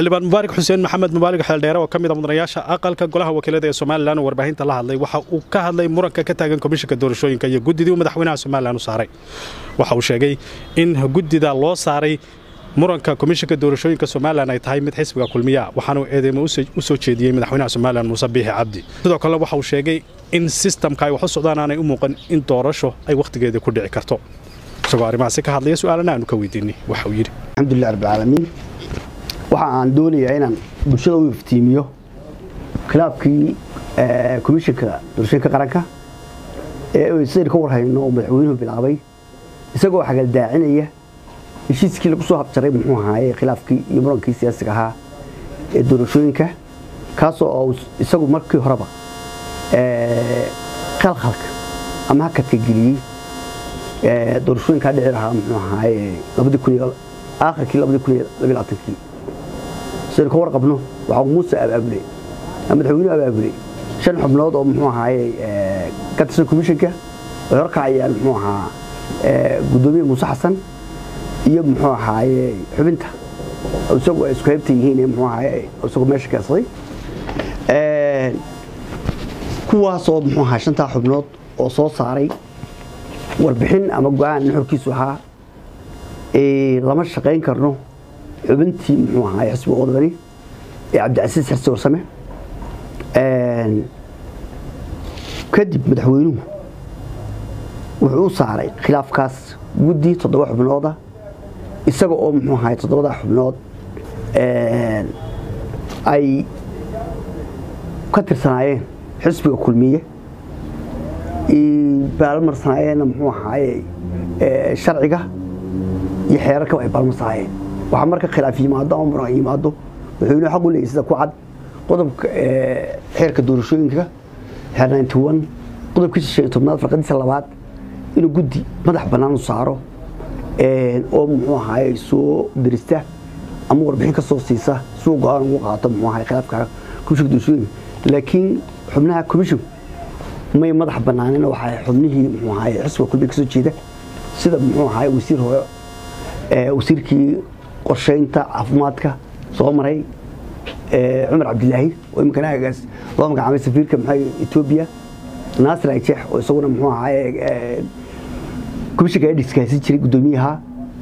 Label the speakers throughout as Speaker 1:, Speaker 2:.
Speaker 1: xildhibaan mubaarak xuseen maxamed mubaarak xeeldheere oo ka mid a mudanayaasha aqalka golaha wakiilada ee somalilan oo warbaahinta la hadlay waxa uu ka hadlay muranka ka taagan komishinka doorashooyinka iyo guddidii uu madaxweynaha somalilan u saaray waxa uu sheegay in guddida loo saaray muranka komishinka doorashooyinka somalilan ay tahay mid xisbiga kulmiya waxaanuu eedeymo u soo jeediyey madaxweynaha somalilan muuse biixi cabdi sidoo kalena waxa uu sheegay in sistamka ay wax u socdaan aanay u muuqan in doorasho ay wakhtigeeda ku dhici karto isagoo arrimahaasi ka hadlaya su-aalana aanu ka weydiinay waxa uu yidhi
Speaker 2: alxamdulilah rabbilcaalamiin waxa aan doonayaa inaan bulshada u iftiimiyo khilaafkii komishinka doorashooyinka qaranka ee sidaynu ka warhayno oo madaxweynuhu bilaabay isagoo xagaldaacinaya heshiiskii lagu soo habjaray muxuu ahaaye khilaafkii iyo murankii siyaasiga ahaa ee doorashooyinka kaasoo oo isagu markii horeba khalkhalka ama hakadka geliyey doorashooyinkaa dhici lahaa muxuu ahaaye labadii kun iyo aakhirkii labadii kun iyo labiyo labaatankii sidaynu ka warqabno waxaa muuse abaabulay madaxweynuhu abaabulay shan xubnood oo muxuu ahaaye ka tirsan komishinka ay horkacayaan muxuu ahaa guddoomiye muuse xasan iyo muxuu ahaaye xubinta isagu ay isku heybta yihiin muxuu ahaaye isagu meesha keensaday kuwaasoo muxuu ahaa shantaa xubnood oo soo saaray warbixin ama go-aan nuxurkiisu ahaa lama shaqayn karno xubintii muxuu ahaay xisbiga wadani ee cabdicasiis xirsi warsame kadib madaxweynuhu wuxuu u saaray khilaafkaas guddi toddoba xubnooda isaga oo muxuu ahaay toddobada xubnood ay ka tirsanaayeen xisbiga kulmiye baalmarsanaayeenna muxuu ahaaye sharciga iyo xeerarkaba ay baalmarsanaayeen waxaa marka khilaaf yimaado ama muran yimaado madaxweynuhu xaq u leeyay sida ku cad qodobka xeerka doorashooyinka xeer ninety one qodobkiisa shan iyo tobnaad farqadiisa labaad inuu guddi madax bannaan u saaro oo muxuu ahaaye soo dirista ama warbixin ka soo siisa suu go-aan ugu qaato muxuu ahaye khilaafka komishinka doorashooyinka laakiin xubnaha komishinku may madax banaanina waxaa xubnihii muxuu ahaye xisbiga kulmiya ka soo jeeda sida muxuu ahaye wasiir hore wasiirkii qorsheynta caafimaadka soo maray cumar cabdilaahi oo iminkana agaas loo magacaabay safiirka maxay etoobiya naasir ajeex oo isaguna muxuu ahaye komishinka edhiska haysan jiray guddoomiyaha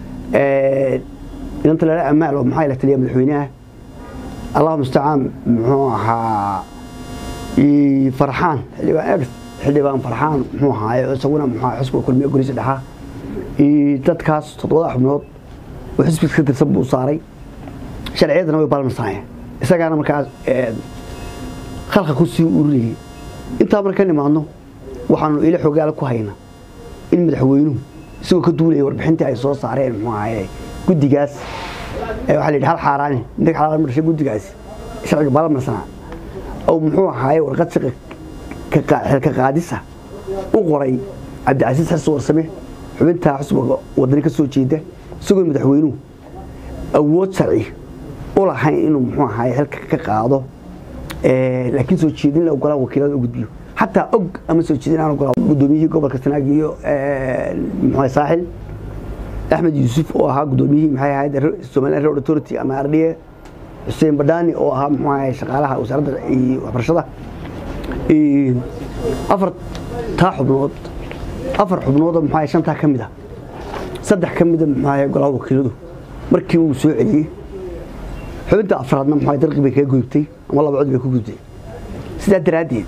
Speaker 2: inanta lala amaal oo maxaa la taliya madaxweynaha allahu mustacaan muxuu ahaa farxaan xildhibaan xildhibaan farxaan muxuu ahaaye isaguna muxuu xisbiga kulmiye goliisa dhexaa dadkaas toddobada xubnood oo xisbiga ka tirsan buu saaray sharciyadana way balmarsanaayeen isagaana markaas khalka ku sii urinayay intaa marka nimaadno waxaanu ila xogaala ku hayna in madaxweynuhu isagoo ka duulaya warbixintii ay soo saareen muxuu ahaaye guddigaas waxaa la yidhi hal xaaraani inta xalaal marshay guddigaas sharciga balmarsanaa oo muxuu ahaaye warqad xilka qaadisa u qoray cabdicasiis xirsi warsame xubintaa xusbiga wadani ka soo jeeda isagoo madaxweynuhu awood sharci u lahayn inuu muxuu ahaaye xilka ka qaado laakiin soo jeedin la ogolaa wakiilada u gudbiyo xataa og ama soo jeedin aan ogolaa guddoomiyihii gobolka sanaag iyo muxuu saaxil axmed yuusuf oo ahaa guddoomiyihii maxay ahayd somaliland road authority ama ardhiye xuseen badhaani oo ahaa muxuu ahaye shaqaalaha wasaaradda waxbarashada afar taa xubnood afar xubnoodoo muxuu ahaye shantaa ka mid ah saddex ka mida muxuu ahaye golaha wakiiladu markii uu soo celiyey xubinta afraadna muxuu ahaye dalqi bay kaga gudubtay ama laba cod bay ku gudubtay sidaa daraaddeed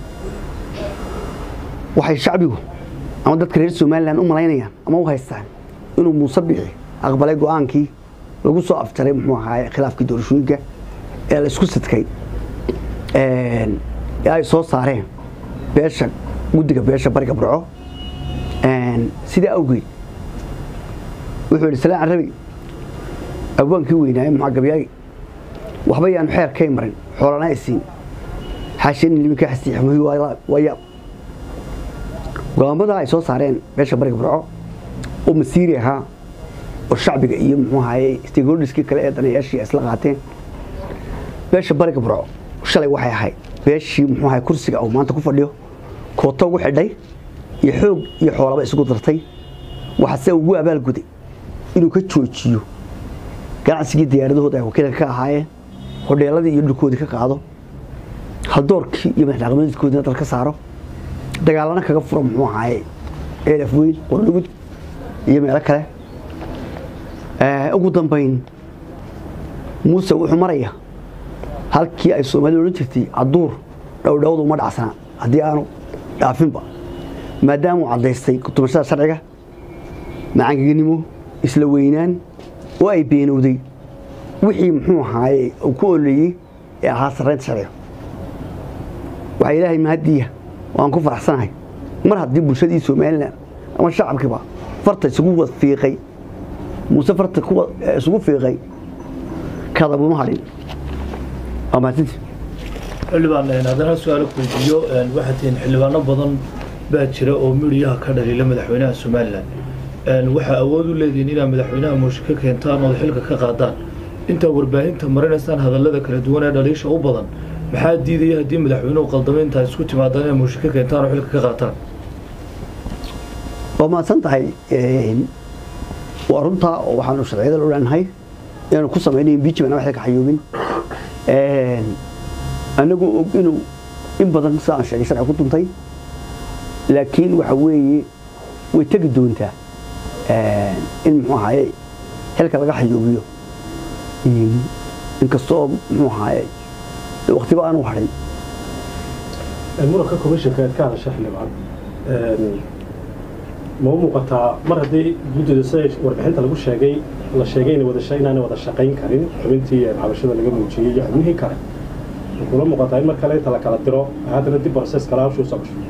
Speaker 2: waxay shacbigu ama dadka reer somalilan u malaynayaan ama u haystaan inuu muuse bixi aqbalay go-aankii lagu soo afjaray muxuu ahaaye khilaafkii doorashooyinka ee la isku sidkay ee ay soo saareen beesha guddiga beesha bariga burco sidaa awgeed wuxuu yidhi salaan carabi abwaankii weynaaye muxaa gabyaagi waxba yaanu xeer kay marin xoolana isiin xaasheen liminka xasiixmuhi waa yaab go'aamada ay soo saareen beesha bariga burco oo masiiri ahaa oo shacbiga iyo muxuu ahaye stakeholderskii kale ee danayaashii ay isla qaateen beesha bariga burco shalay waxay ahayd beeshii muxuu ahay kursiga uu maanta ku fadhiyo kooto ugu xidhay iyo xoog iyo xoolaba isugu dartay waxaase ugu abaalguday inuu ka joojiyo ganacsigii diyaaradahooda ay wakiilka ka ahaayeen hodheeladii iyo dhulkoodii ka qaado haldoorkii iyo madaxdhaqameedkoodina dal ka saaro dagaalana kaga furo muxuu ahaaye eelaf weyn qornugud iyo meelo kale ugu dambayn muuse wuxuu maraya halkii ay soomaalida odhan jirtay caduur dhowdhowdu uma dhacsana haddii aanu dhaafinba maadaama uu caddaystay kutumashada sharciga macangegnimo isla weynaan oo ay beenowday wixii muxuu ahaaye uu ku oleeyey ee ahaa sarraynta sharciga waxaa ilaahay mahadiya waan ku faraxsanahay mar haddii bulshadii somalilan ama shacabkiiba farta isugu wad fiiqay muuse farta isugu fiiqay kadabuma hadhin waa mahadsanti
Speaker 3: xildhibaan haddana su-aalo weydiiyo waxaad tihiin xildhibaano badan baa jira oo midhiyaha ka dhaliila madaxweynaha somalilan waxaa awood u leedihiin inaad madaxweynaha muushe ka keentaan ood xilka ka qaadaan intaa warbaahinta marinaysaan hadallada kala duwan ee dhaliisha u badan maxaa diidaya haddii madaxweynuhu qaldamay intaa isku timaadaan inaad muushe ka keentaan oo xilka ka qaataan
Speaker 2: waa mahadsan tahay waa runtaa oo waxaanu sharciyada loo leenahay inaanu ku samaynayn bijiban ama xilka xayuubin anagoo og inuu in badan sidaan sheegay sharci ku duntay laakiin waxa weeye way tegi doontaa in muxuu ahaaye xilka laga xayuubiyo inkastoo muxuu ahaaye waktiba aanu hadhin
Speaker 1: muranka komishanka aad ka hadasha xildhibaan ma u muuqataa mar haddii guddida sida warbixinta lagu sheegay la sheegay inaanay wada shaqayn karin xubintii cabashada laga muujiyey iyo xubnihii kale kula muuqataa in mar kale inta la kala diro haddana dib process kale hawshuu soo gasho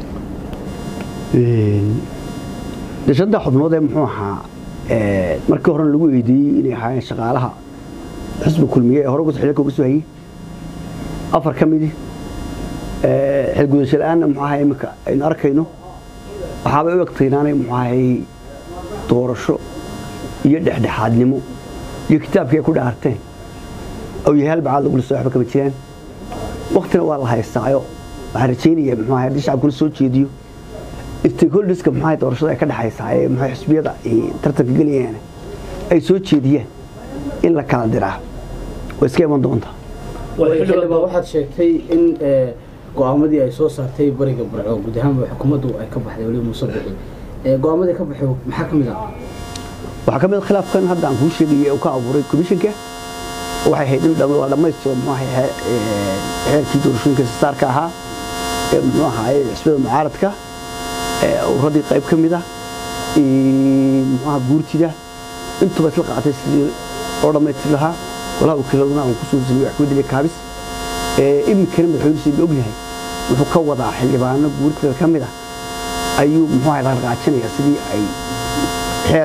Speaker 2: dashada xubnood ee muxuu ahaa markii horena lagu weydiiyey inay ahaayeen shaqaalaha xisbi kulmiye ee hore xilka uga soo hayey afar ka midi xilgudasho la-aanna muxuu ahaa iminka aynu arkayno waxaabay u egtay inaanay muxuu ahay doorasho iyo dhexdhexaadnimo iyo kitaabkii ay ku dhaarteen oo yahay halbacaad lagula soo waxba kama jiraan waktina waa la haystaayo waxaan rajaynaya muxuu ahay haddii shacabkuna soo jeediyo stakeholderska muxuu ahay doorashada ay ka dhexaysaa ee muxuu xisbiyada tartanka gelayaan ay soo jeediyaan in la kala diraa way iska iman doontaa
Speaker 4: xildhibaan waxaad sheegtay in go-aamadii ay soo saartay bariga burco guud ahaanba xukuumaddu ay ka baxday weliba muuse bixi go-aamadii ka baxay maxaa ka mid ah
Speaker 2: waxaa ka mid a khilaafkan hadda aan kuu sheegaya uu ka abuuray komishanka waxay ahayd in la dhammaystiro muxuu ahay xeerkii doorashooyinka sasaarka ahaa ee muxuu ahaaye xisbiyada mucaaradka uradii qayb ka mid ah muxuu aha guurtida intuba isla qaatay sidii loo dhammaystiri lahaa golaha wakiiladuna aan kusoo sameeyey axmed ali kaabis iminkana madaxweyne sida ogyahay wuxuu ka wadaa xildhibaano guurtida ka mid ah ayuu muxuu ahay dhaqdhaqaajinaya sidii ay